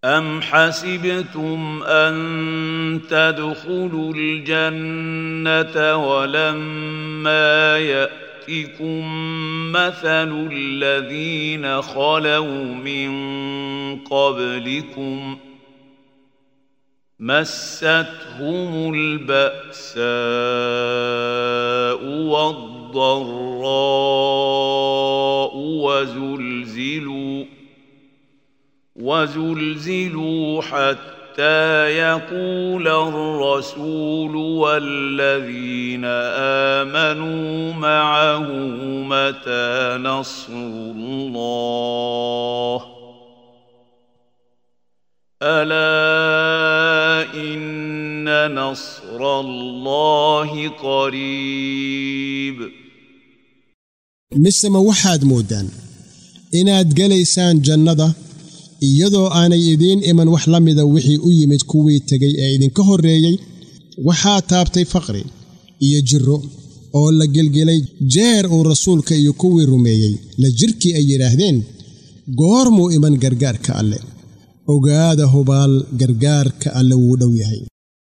أم حسبتم أن تدخلوا الجنة ولما يأتكم مثل الذين خلوا من قبلكم مستهم البأساء والضراء وزلزلوا وزلزلوا حتى يقول الرسول والذين آمنوا معه متى نصر الله ألا إن نصر الله قريب mise ma waxaad mooddaan inaad gelaysaan jannada iyadoo aanay idiin iman wax la mida wixii u yimid kuwii tegay ee idinka horreeyey waxaa taabtay faqri iyo jirro oo la gelgelay jeer uu rasuulka iyo kuwii rumeeyey la jirkii ay yidhaahdeen goormuu iman gargaarka alle ogaada hubaal gargaarka alle wuu dhow yahay